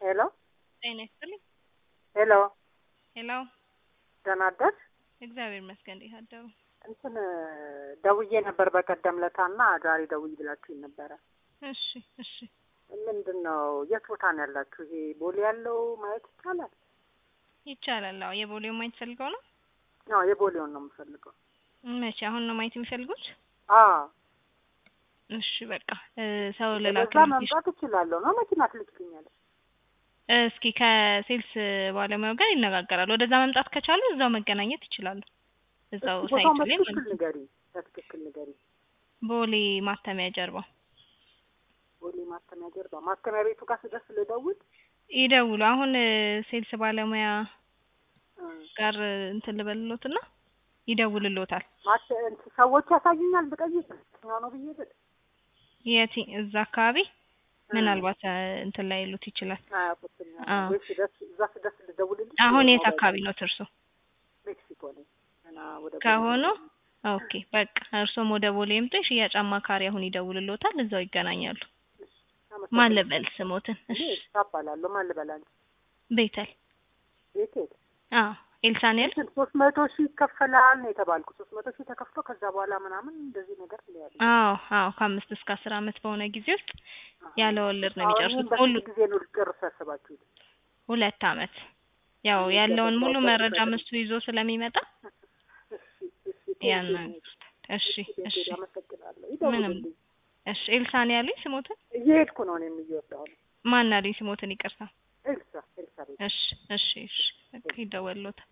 ሄሎ ጤና ይስጥልኝ። ሄሎ ሄሎ ደህና አደርሽ? እግዚአብሔር ይመስገን። እንዴት አደሩ? እንትን ደውዬ ነበር በቀደም ለታና ዛሬ ደውይ ብላችሁኝ ነበረ። እሺ እሺ። ምንድን ነው የት ቦታ ነው ያላችሁ? ይሄ ቦሌ ያለው ማየት ይቻላል? ይቻላል። አዎ የቦሌው ማየት ፈልገው ነው? አዎ የቦሌውን ነው የምፈልገው። መቼ? አሁን ነው ማየት የሚፈልጉት? አዎ እሺ በቃ እ ሰው በዛ ልላክልሽ። መምጣት እችላለሁ ነው መኪና ትልክልኛለች? እስኪ ከሴልስ ባለሙያው ጋር ይነጋገራሉ። ወደዛ መምጣት ከቻሉ እዛው መገናኘት ይችላሉ። እዛው እስኪ ቦታውን ሳይት ላይ በትክክል ማለት ነው። ንገሪ፣ በትክክል ንገሪ። ቦሌ ማተሚያ ጀርባ ቦሌ ማተሚያ ጀርባ ማተሚያ ቤቱ ጋር ስደርስ ልደውል? ይደውሉ። አሁን እ ሴልስ ባለሙያ እ ጋር እንትን ልበልሎትና ይደውልሎታል። ማተ እንትን ሰዎች ያሳዩኛል ብጠይቅ የትኛው ነው ብዬ ብል የት እዛ አካባቢ ምናልባት እ እንትን ላይ ሉት ይችላል። አያውቁትም። አዎ። ወይ ስደርስ እዛ ስደርስ ልደውልልሽ? አሁን ወይ የት ሞባይል አካባቢ ነው እርሶ? ሜክሲኮ ነኝ ገና ወደ ቦሌ ከሆኑ ነው። ኦኬ በቃ እርሶም ወደ ቦሌ ይምጡ። የሽያጭ አማካሪ አሁን ይደውልሎታል። እዛው ይገናኛሉ። አመሰግናለሁ። ማን ልበል ስሞትን? እኔ እሺ እባላለሁ። ማን ልበል አንቺ? ቤተል ቤቴል አዎ ኤልሳኔል እንትን ሶስት መቶ ሺህ ይከፈላል ነው የተባልኩ። ሶስት መቶ ሺህ ተከፍሎ ከዛ በኋላ ምናምን እንደዚህ ነገር ያለ አዎ አዎ ከአምስት እስከ አስር አመት በሆነ ጊዜ ውስጥ ያለ ወለድ ነው የሚጨርሱት። ሁሉ በስንት ጊዜ ነው ልጨርሱ ያሰባችሁት? ሁለት አመት ያው ያለውን ሙሉ መረጃ ምስቱ ይዞ ስለሚመጣ እሺ እሺ ያን ቴንኪው። እሺ እሺ ቴንኪው፣ አመሰግናለሁ። ምንም ይደውልልኝ። እሺ ኤልሳኔ ያሉኝ ስሞትን እየሄድኩ ነው እኔም እየወጣሁ ነው። ማን አሉኝ ስሞትን ይቅርታ። ኤልሳ ኤልሳ ቤት እሺ እሺ እሺ በቃ ይደወልሎታል።